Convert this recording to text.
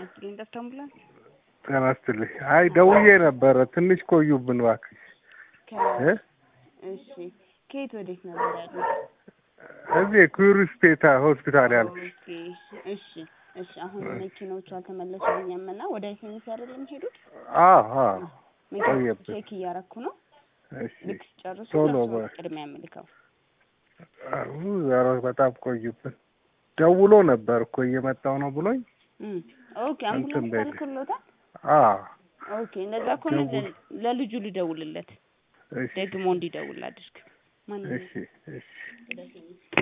ይስጥልኝ ደስታ አምቡላንስ ጤና ይስጥልኝ። አይ ደውዬ ነበረ ትንሽ ቆዩብን እባክሽ እ እሺ ከየት ወዴት ነበር ያሉት? እዚህ ኩሪስፔታ ሆስፒታል ያልኩሽ። ኦኬ እሺ እሺ አሁን መኪኖቹ አልተመለሱልኝም እና ወደ ኤስኤምኤስ አይደል የሚሄዱት? አዎ አዎ መኪኖቹ ቆየብን። ቼክ እያረኩ ነው። እሺ ልክ ሲጨርሱ ቶሎ ለእሱ በ- ቅድሚያ የምልከው አሁ ዛሬ በጣም ቆዩብን። ደውሎ ነበር እኮ እየመጣው ነው ብሎኝ። እም፣ ኦኬ እንትን አምቡላንስ በል። ተልኮሎታል። አዎ ኦኬ እንደዛ ከሆነ ደውል። ለ- ለልጁ ልደውልለት እሺ ደግሞ እንዲደውል አድርግ። ማን እሺ እሺ